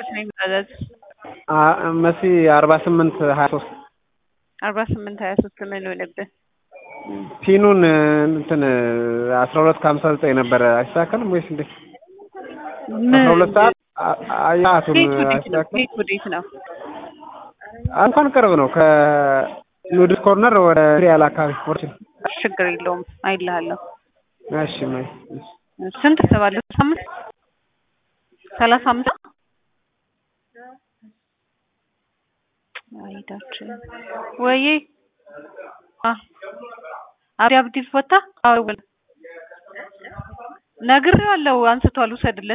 ስንት ነው የሚታዘዝ? አ- መሲ አርባ ስምንት ሀያ ሶስት አርባ ስምንት ሀያ ሶስት ምን ሆነብህ? ፒኑን እንትን አስራ ሁለት ከሀምሳ ዘጠኝ ነበረ አይስተካከልም ወይስ እንዴት? አስራ ሁለት ሰዓት አ- አያቱን ቤት ወዴት ነው? አይስተካከልም? ቤት ወዴት ነው? እንኳን ቅርብ ነው ከኑድስ ኮርነር ወደ ሪያል አካባቢ ወርችን ችግር የለውም አይልሃለሁ። እሺ ማይ እሺ። ስንት ተባለ? አምስት ሰላሳ አምስት አይዳችን ወይ አብዲ አብዲ ፈታ አዎ ነግሬዋለሁ። አንስቷል ውሰድለት